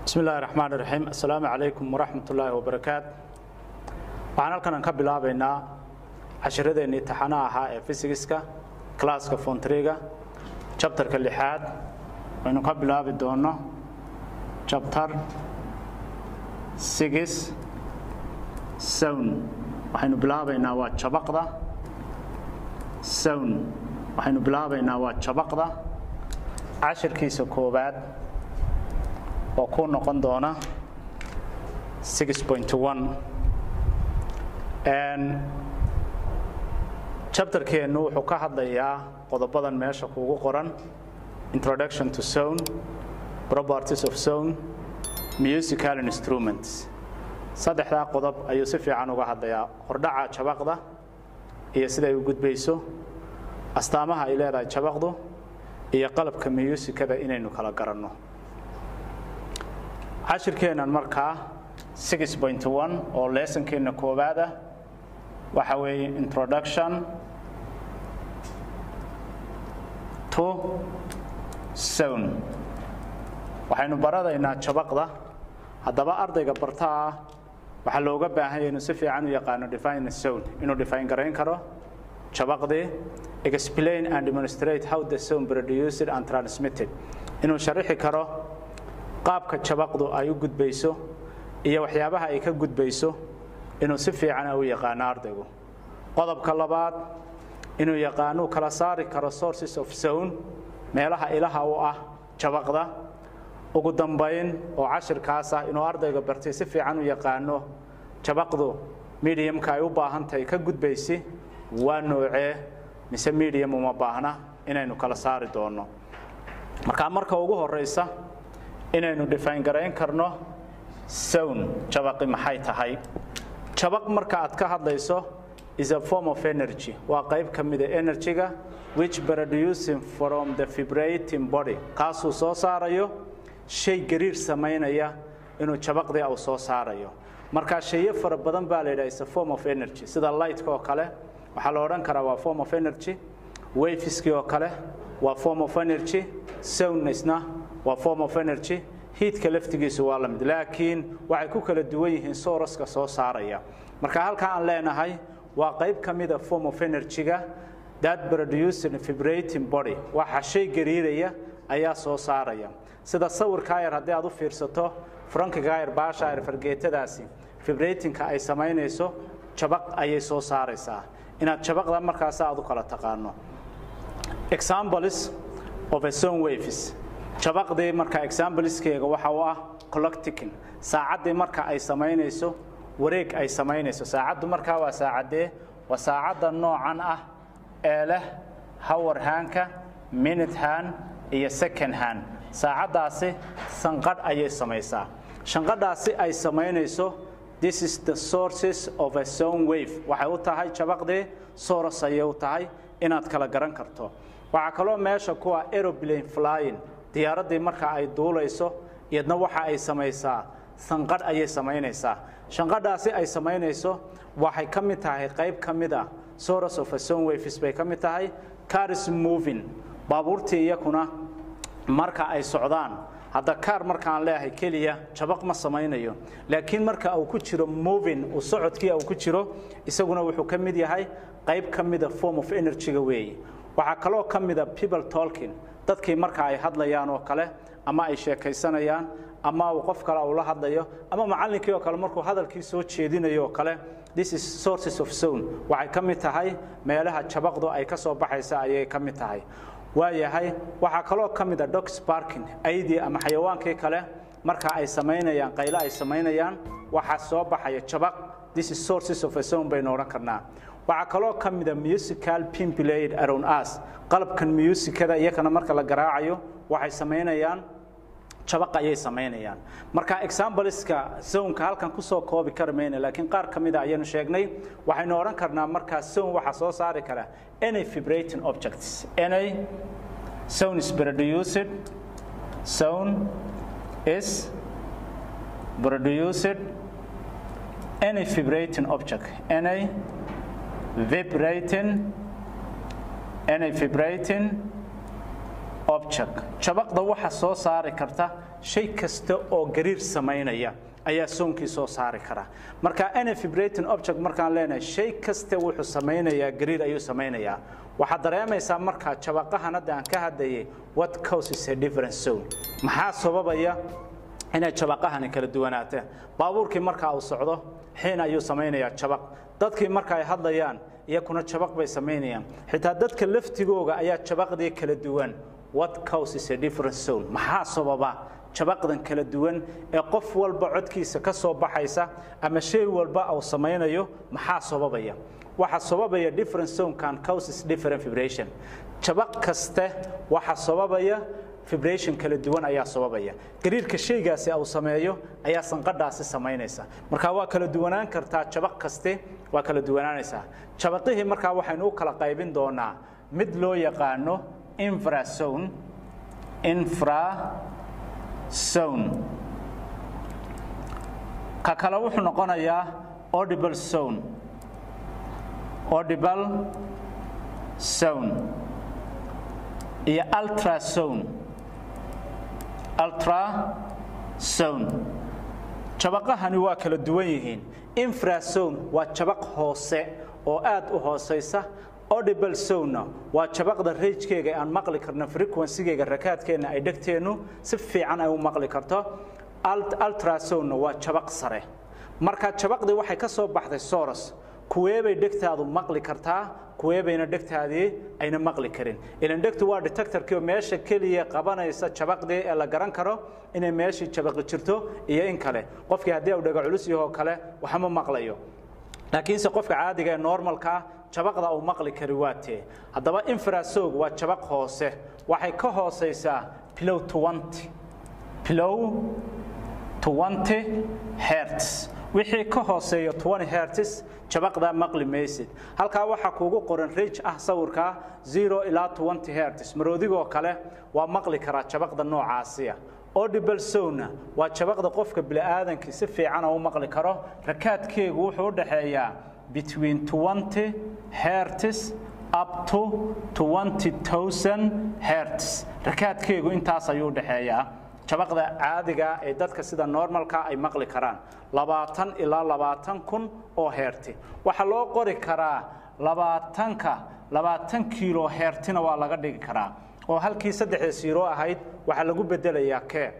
bismi illaahi raxmaan iraxiim assalaamu calaykum waraxmat ullaahi wabarakaat waxaan halkanan ka bilaabaynaa cashiradeenii taxana ahaa ee fisigiska classka fontriga jabtarka lixaad waynu ka bilaabi doonno jabtar sigis sown waxaynu bilaabaynaa waa jabaqda sown waxaynu bilaabaynaa waa jabaqda cashirkiisa koowaad oo ku noqon doona jabtarkeennu wuxuu ka hadlayaa qodobadan meesha kuugu qoran introduction to zone properties of zone musical instruments saddexdaa qodob ayuu si fiican uga hadlayaa hordhaca jabaqda iyo siday u gudbayso astaamaha ay leedahay jabaqdu iyo qalabka musikada inaynu kala garanno cashirkeennan markaa oo leesankeenna koowaad ah waxa weeye introduction to zone waxaynu baradaynaa jabaqda haddaba ardayga bartaa ah waxaa looga baahanya inuu si fiican u yaqaano define zone inuu define garayn karo jabaqdii explain and demonstrate how the zone produced and transmitted inuu sharixi karo qaabka jabaqdu ay u gudbayso iyo waxyaabaha ay ka gudbayso inuu si fiicana u yaqaano ardaygu qodobka labaad inuu yaqaanuu kala saari karo sources of zone meelaha ilaha u ah jabaqda ugu dambayn oo cashirkaas ah inuu ardayga bartay si fiican u yaqaano jabaqdu mediumka ay u baahantahay ka gudbaysi waa noocee mise medium uma baahna inaynu kala saari doonno markaa marka ugu horeysa inaynu define garayn karno sown jabaqi maxay tahay jabaq marka aad ka hadlayso is a form of energy waa qayb ka mida energy-ga which producing from the vibrating body kaasuu soo saarayo shay gariir samaynaya inuu jabaqdii uu soo saarayo marka shayo fara badan baa la yidhaha is a form of energy sida lightka oo kale waxaa la odhan karaa waa form of energy wafiskii oo kale waa form of energy sownnessna waa form of energy hiidka laftigiisu waa lamid laakiin waxay ku kala duwan yihiin souraska soo saaraya marka halkaa aan leenahay waa qayb ka mida form of energy-ga that producing vibrating body waxa shay gariiraya ayaa soo saaraya sida sawirkaa yar haddii aad u fiirsato frankigaa yar baasha yar fargeetadaasi vibratingka ay samaynayso jabaq ayay soo saaraysaa inaad jabaqda markaas aad u kala taqaano examples of a zone waves jabaqdii marka exambleskeega waxa uu ah collecticin saacaddii marka ay samaynayso wareeg ay samaynayso saacaddu markaa waa saacadee waa saacadda noocan ah ee leh hawar haanka minute han iyo second han saacaddaasi sanqadh ayay samaysaa shanqadhaasi ay samaynayso this is the sources of a zone wave waxay u tahay jabaqdii soros ayay u tahay inaad kala garan karto waxaa kaloo meesha kuwa aeroplane flying diyaaraddii marka ay duulayso iyadna waxa ay samaysaa sanqadh ayay samaynaysaa shanqadhaasi ay samaynayso waxay ka mid tahay qayb ka mid ah source of a zone waves bay ka mid tahay caris moving baabuurtii iyakuna marka ay socdaan hadda kaar markaan leeyahay keliya jabaq ma samaynayo laakiin marka uu ku jiro moving uu socodkii uu ku jiro isaguna wuxuu ka mid yahay qayb ka mida form of energy-ga weeye waxaa kaloo ka mida people talking dadkii marka ay hadlayaan oo kale ama ay sheekaysanayaan ama uu qof kale uu la hadlayo ama macallinkii oo kale markuu hadalkii soo jeedinayo oo kale this is sources of zone waxay ka mid tahay meelaha jabaqdu ay ka soo baxaysa ayay ka mid tahay waayahay waxaa kaloo ka mid a dogs parking aydii ama xayawaankii kale marka ay samaynayaan qaylo ay samaynayaan waxaa soo baxaya jabaq this is sources of a zone baynu odhan karnaa waxaa kaloo ka mida musical pimpilade around us qalabkan musikada iyakana marka la garaacayo waxay samaynayaan jabaq ayay samaynayaan marka exampleska zonka halkan kusoo koobi kari mayna laakiin qaar ka mida ayaynu sheegnay waxaynu odhan karnaa markaa zone waxaa soo saari kara any vibrating objects any zone is produced zone is produced any vibrating object any vibrating any vibrating object jabaqda waxa soo saari karta shay kasta oo gariir samaynaya ayaa soonkii soo saari karaa marka any vibrating object markaan leenahay shay kaste wuxuu samaynayaa gariir ayuu samaynayaa waxaad dareemaysaa markaa jabaqahan hadda aan ka hadlayay what causes a different zone maxaa sababaya inay jabaqahani kala duwanaateen baabuurkii markaa uu socdo xiin ayuu samaynayaa jabaq dadkii marka ay hadlayaan iyakuna jabaq bay samaynayaan xitaa dadka laftigooga ayaa jabaqdii kala duwan what causes a different zone maxaa sababa jabaqdan kala duwan ee qof walba codkiisa ka soo baxaysa ama shay walba uu samaynayo maxaa sababaya waxa sababaya different zone can causes different vibration jabaq kaste waxa sababaya vibration kala duwan ayaa sababaya gariirka shaygaasi uu sameeyo ayaa sanqadhaasi samaynaysa marka waa kala duwanaan kartaa jabaq kaste waa kala duwanaanaysaa jabaqihii markaa waxaynu u kala qaybin doonaa mid loo yaqaano infrazone infrazone ka kale wuxuu noqonayaa audible zone audible zone iyo ultrazone ultrazone jabaqahani waa kala duwan yihiin infrazone waa jabaq hoose oo aad u hoosaysa audible zone waa jabaqda rajkeega aan maqli karno frequency-geega rakaadkeenna ay dhegteennu si fiican ay u maqli karto ultrazone waa jabaq sare marka jabaqdii waxay ka soo baxday soros kuweebay dhegtaadu maqli kartaa kuweebayna dhegtaadii ayna maqli karin ilan dhegtu waa detectorkii oo meesha keliya qabanaysa jabaqdii ee la garan karo inay meeshii jabaqi jirto iyo in kale qofkii haddii uu dhega culus yahoo kale waxma maqlayo laakiinse qofka caadiga ee normalkaa jabaqda uu maqli kari waa tee haddaba infrasog waa jabaq hoose waxay ka hoosaysaa pilow twenty pilow twenty hertz wixii ka hooseeya twenty hertz jabaqdaa maqli maysid halkaa waxaa kuugu qoran range ah sawirkaa zero ilaa twenty hertz maroodigoo kale waa maqli karaa jabaqda noocaasiya audible zone waa jabaqda qofka bini'aadankii si fiican u maqli karo rakaadkeegu wuxuu u dhaxeeyaa between twenty hertz up to twenty thousand hertz rakaadkeegu intaas ayuu u dhaxeeyaa jabaqda caadiga ee dadka sida normalka ay maqli karaan labaatan ilaa labaatan kun oo heerti waxaa loo qori karaa labaatanka labaatan kiilo heertina waa laga dhigi karaa oo halkii saddexda siiro ahayd waxaa lagu bedelayaa kee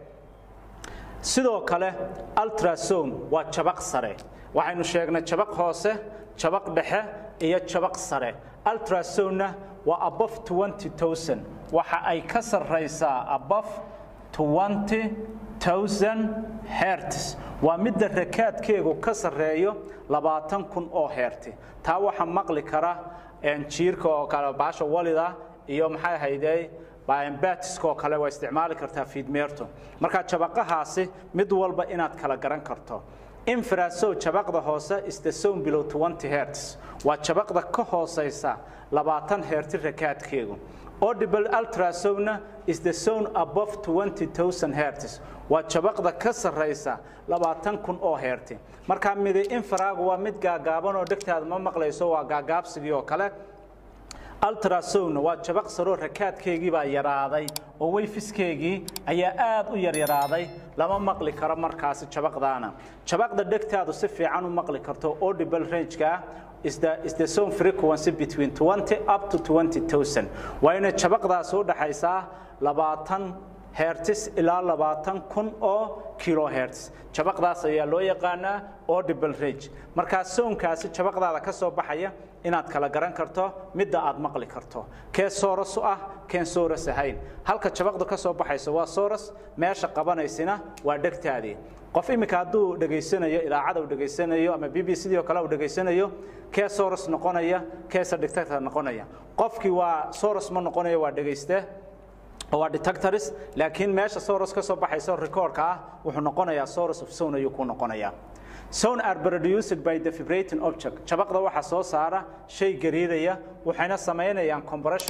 sidoo kale ultrazone waa jabaq sare waxaynu sheegnay jabaq hoose jabaq dhexe iyo jabaq sare ultrazone-na waa above twenty thousand waxa ay ka sarraysaa above twenty thousand hertz waa midda rakaadkeegu ka sarreeyo labaatan kun oo heerti taa waxaa maqli kara jiirka oo kale baasha walida iyo maxay ahaydee batiska oo kale waa isticmaali kartaa fiidmeerto marka jabaqahaasi mid walba inaad kala garan karto infraso jabaqda hoose is the zone below 20 hertz waa jabaqda ka hooseysa labaatan heerti rakaadkeegu audible ultrasona is the zone above 20000 hertz waa jabaqda ka sarreysa labaatan kun oo heerti markaa midi infraagu waa mid gaagaaban oo dhegtaada ma maqlayso waa gaagaabsigii oo kale ultrasona waa jabaq saroo rakaadkeygii baa yaraaday oo weyfiskeygii ayaa aad u yaryaraaday lama maqli karo markaasi jabaqdaana jabaqda dhegtaadu si fiican u maqli karto audible range-ka is the, is the zone frequency between 20 up to 20,000 waa inay jabaqdaasi u dhaxaysaa labaatan hertz ilaa labaatan kun oo kilohertz jabaqdaas ayaa loo yaqaanaa audible range markaa soonkaasi jabaqdaada ka soo baxaya inaad kala garan karto midda aad maqli karto kee soros ah keen soros ahayn halka jabaqdu ka soo baxayso waa soros meesha qabanaysina waa dhegtaadii qof iminka hadduu dhegaysanayo idaacada uu dhegaysanayo ama b b c oo kale uu dhegaysanayo kee soros noqonaya keesa detector noqonaya qofkii waa soros ma noqonayo waa dhegayste waa detectors laakiin meesha soros ka soo baxaysa recordka ah wuxuu noqonayaa soros of zone ayuu ku noqonayaa Sound are produced by the vibrating object. Jabaqda waxa soo saara shay gariiraya waxayna sameynayaan compressions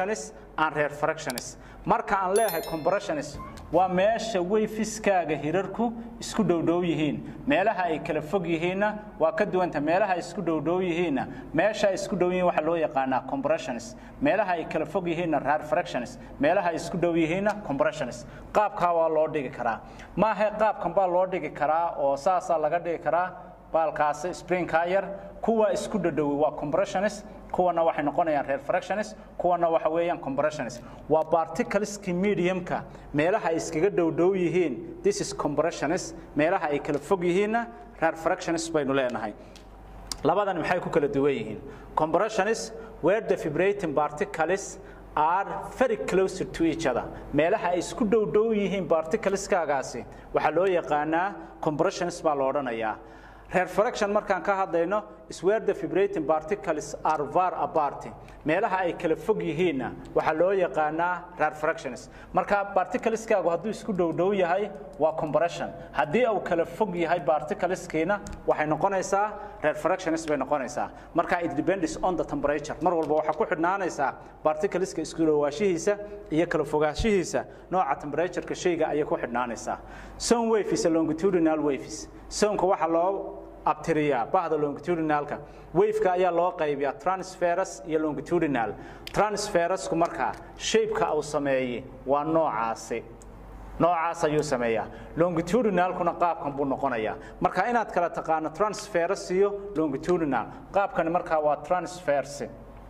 and refractions marka aan leeyahay compressions waa meesha wayfiskaaga hirarku isku dhowdhow yihiin meelaha ay kala fog yihiinna waa ka duwanta meelaha ay isku dhowdhow yihiinna meesha ay isku dhow yihiin waxaa loo yaqaanaa compressions meelaha ay kala fog yihiinna refractions meelaha ay isku dhow yihiinna compressions qaabkaa waa loo dhigi karaa maaha qaabkan baa loo dhigi karaa oo saasaa laga dhigi karaa baalkaasi springka yar kuwa isku dhadhowi waa compressions kuwana waxay noqonayaan refractions kuwana waxa weeyaan compressions waa particleski mediumka meelaha ay iskaga dhowdhow yihiin this is compressions meelaha ay kala fog yihiinna refractions baynu leenahay labadan maxay ku kala duwan yihiin compressions where the vibrating particles are very closer to each other meelaha ay isku dhowdhow yihiin particleskaagaasi waxaa loo yaqaanaa compressions baa la odhanayaa refraction markaan ka hadlayno is where the vibrating particles are far apart meelaha ay kala fog yihiinna waxaa loo yaqaanaa refractions marka particleskaagu hadduu isku dhowdhow yahay waa compression haddii uu kala fog yahay particleskiina waxay noqonaysaa refractions bay noqonaysaa marka it depends on the temperature mar walba waxaa ku xidhnaanaysaa particleska isku dhowaashihiisa iyo kala fogaanshihiisa nooca temperatureka shayga ayay ku xidhnaanaysaa sound wave is a longitudinal waves soundka waxaa loo abtiriyaa bahda longitudinalka waveka ayaa loo qaybiyaa transferus iyo longitudinal transferusku markaa shapeka uu sameeyey waa noocaasi noocaas ayuu sameeyaa longitudinalkuna qaabkan buu noqonayaa marka inaad kala taqaano transferus iyo longitudinal qaabkani markaa waa transfers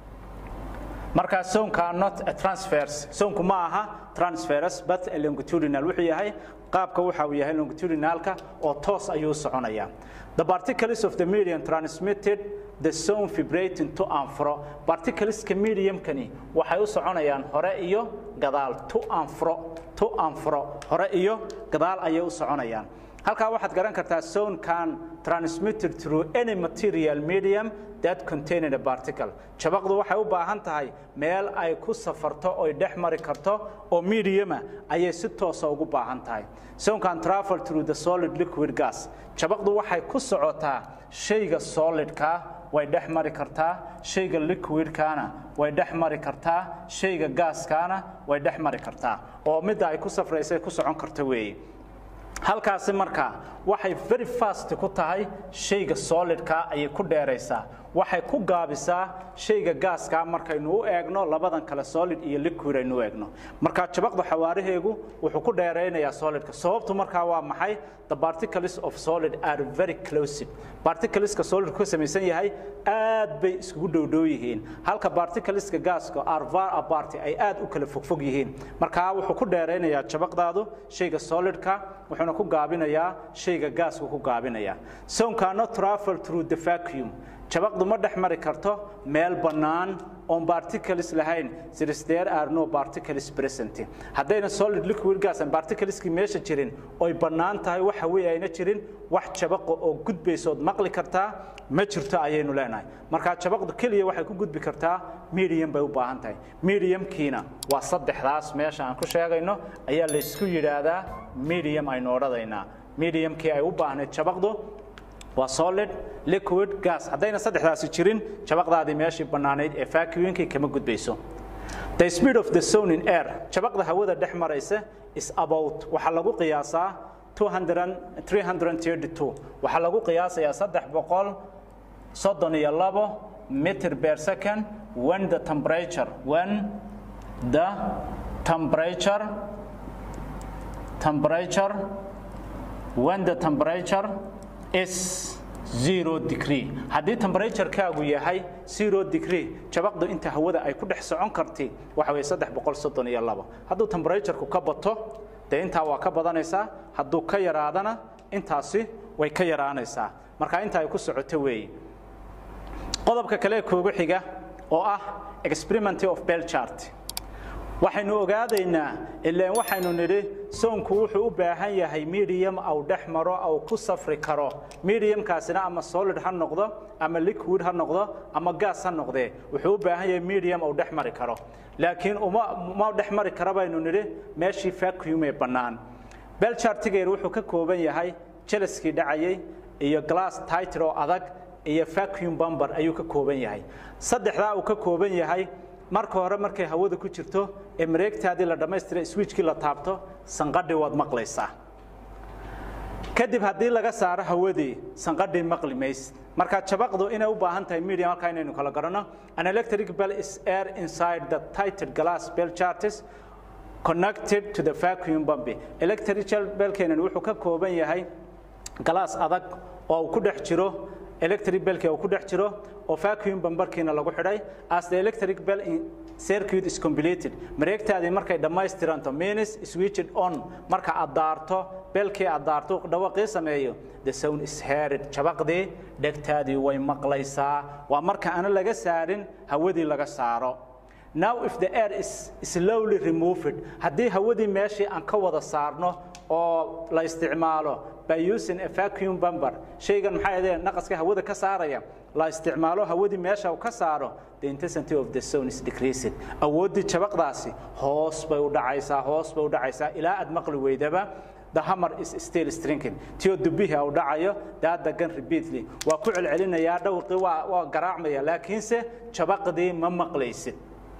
markaa soonka not a transfers soonku ma aha transferus but a longitudinal wuxuu yahay qaabka waxa uu yahay longitudinalka oo toos ayuu soconayaa the particles of the medium transmitted the sound vibrating to and fro particleska mediumkani waxay u soconayaan hore iyo gadaal to and fro to and fro hore iyo gadaal ayay u soconayaan halkaa waxaad garan kartaa sound can transmitted through any material medium that contained a particle jabaqdu waxay u baahan tahay meel ay ku safarto oy dhex mari karto oo mediuma ayay si toosa ugu baahan tahay sound can travel through the solid liquid gas jabaqdu waxay ku socotaa shayga solidka way dhex mari kartaa shayga liquidkaana way dhex mari kartaa shayga gaaskaana way dhex mari kartaa oo midda ay ku safraysay ku socon karto weeye halkaasi markaa waxay very fast ku tahay shayga solidka ayay ku dheeraysaa waxay ku gaabisaa shayga gaaska markaynu u eegno labadan kale solid iyo liquid aynu u eegno marka jabaqdu xawaaraheegu wuxuu ku dheeraynayaa solidka sababtu markaa waa maxay the particles of solid are very close particleska solidku ka samaysan yahay aad bay iskugu dhowdhow yihiin halka particleska gaaska are far apart ay aad u kala fogfog yihiin markaa wuxuu ku dheeraynayaa jabaqdaadu shayga solidka wuxuuna ku gaabinayaa shayga gaaska ku gaabinayaa sound cannot travel through the vacuum jabaqdu ma dhex mari karto meel bannaan oon particles lahayn since there are no particles present haddayna solid liquid gas and particleski meesha jirin oy bannaan tahay waxa weeye ayna jirin wax jabaqo oo gudbaysood maqli kartaa ma jirto ayaynu leenahay marka jabaqdu keliya waxay ku gudbi kartaa medium bay u baahan tahay mediumkiina waa saddexdaas meesha aan ku sheegayno ayaa laysku yidhaahdaa medium aynu odhadaynaa mediumkii ay u baahnayd jabaqdu waa solid liquid gas haddayna saddexdaasi jirin jabaqdaadii meeshii bannaanayd ee vacuumkii kama gudbayso the speed of the sound in air jabaqda hawada dhex maraysa is about waxaa lagu qiyaasaa 332 waxaa lagu qiyaasayaa saddex boqol soddon iyo labo meter per second when the temperature when the temperature temperature when the temperature is zero degree haddii temperaturekaagu yahay zero degree jabaqdu inta hawada ay ku dhex socon karti waxa weeye saddex boqol soddon iyo labo hadduu temperatureku ka bato dee intaa waa ka badanaysaa hadduu ka yaraadana intaasi way ka yaraanaysaa marka inta ay ku socoto weeye qodobka kale koogu xiga oo ah experiment of bell chart waxaynu ogaadaynaa ilaan waxaynu nidhi soonku wuxuu u baahan yahay medium au dhex maro au ku safri karo mediumkaasina ama solid ha noqdo ama liquid ha noqdo ama gas ha noqdee wuxuu u baahan yahay medium au dhex mari karo laakiin uma uma dhex mari kara baynu nidhi meeshii vacuum ee bannaan belchartigeer wuxuu ka kooban yahay jelaskii dhacayay iyo glass title oo adag iyo vacuum bumber ayuu ka kooban yahay saddexdaa uu ka kooban yahay marka hore markay hawada ku jirto ee mareegtaadii la dhammaystira switchkii la taabto sanqadhii waad maqlaysaa kadib haddii laga saaro hawadii sanqadhii maqli maysid marka jabaqdu inay u baahan tahay medium halkaa inaynu kala garanno an electric bell is air inside the tighted glass bell charges connected to the vacuum pump electrical bellkeenan wuxuu ka kooban yahay galaas adag oo uu ku dhex jiro electric bellkii uu ku dhex jiro oo vacuum bambarkiina lagu xidhay as the electric bell in circuit is completed mareegtaadii markay dhammaystiranto means switched on marka aad daarto belkii aad daarto dhawaqii sameeyo the sound is heard jabaqdii dhegtaadii way maqlaysaa waa marka aana laga saarin hawadii laga saaro now if the air is slowly removed haddii hawadii meeshii aan ka wada saarno oo la isticmaalo by using a vacuum bumper shaygan maxay ahaydeen naqaska hawada ka saaraya la isticmaalo hawadii meesha uu ka saaro the intensity of the sound is decreased awooddii jabaqdaasi hoos bay u dhacaysaa hoos bay u dhacaysaa ilaa aad maqli weydaba the hammer is still stringing tio dubihi uu dhacayo daada gan repeatedly waa ku celcelinayaa dhawqii waa waa garaacmaya laakiinse jabaqdii ma maqlaysid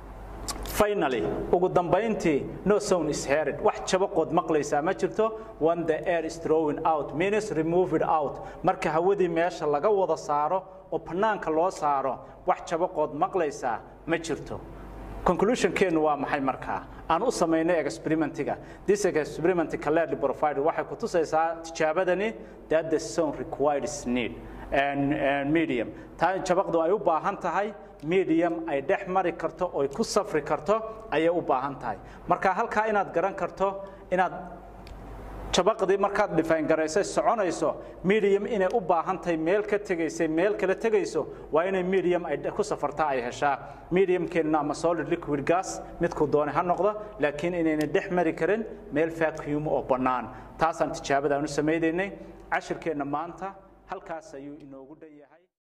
finally ugu dambayntii no sound is heard wax jabaqood maqlaysaa ma jirto when the air is throwing out means remove it out marka hawadii meesha laga wada saaro oo banaanka loo saaro wax jabaqood maqlaysaa ma jirto conclusionkeenu waa maxay markaa aan u samaynay experimentiga this experiment clearly provided waxay ku tusaysaa tijaabadani that the sound requires need and, and medium taa jabaqdu ay u baahan tahay medium ay dhex mari karto oo ku safri karto ayay u baahan tahay marka halkaa inaad garan karto inaad jabaqdii markaad define garaysay soconayso medium inay u baahan tahay meel ka tegaysay meel kala tegayso waa inay medium ay ku safartaa ay heshaa mediumkeenna ama solid liquid gas midkuu doonay ha noqdo laakiin inayna dhex mari karin meel vacuum oo bannaan taasaan tijaabada aan u samaynaynay cashirkeenna maanta halkaas ayuu inoogu dhan yahay